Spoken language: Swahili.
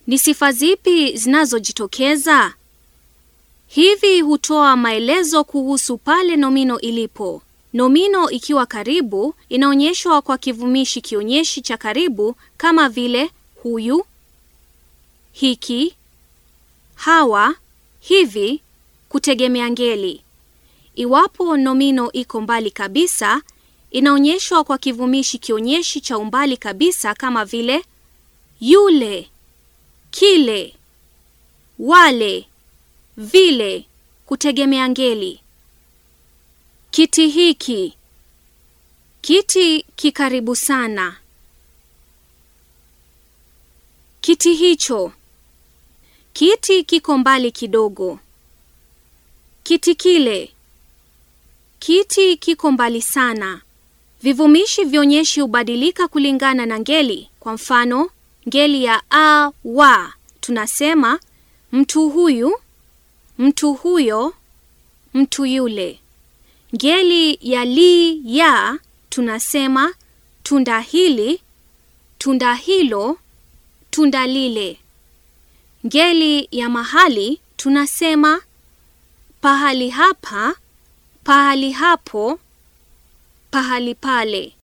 Ni sifa zipi zinazojitokeza? Hivi hutoa maelezo kuhusu pale nomino ilipo. Nomino ikiwa karibu inaonyeshwa kwa kivumishi kionyeshi cha karibu kama vile huyu, hiki, hawa, hivi, kutegemea ngeli. Iwapo nomino iko mbali kabisa, inaonyeshwa kwa kivumishi kionyeshi cha umbali kabisa kama vile yule, kile, wale, vile, kutegemea ngeli. Kiti hiki. Kiti kikaribu sana. Kiti hicho. Kiti kiko mbali kidogo. Kiti kile. Kiti kiko mbali sana. Vivumishi vionyeshi hubadilika kulingana na ngeli. Kwa mfano, ngeli ya a, wa, tunasema mtu huyu, mtu huyo, mtu yule. Ngeli ya li, ya, tunasema tunda hili, tunda hilo, tunda lile. Ngeli ya mahali tunasema pahali hapa, pahali hapo, pahali pale.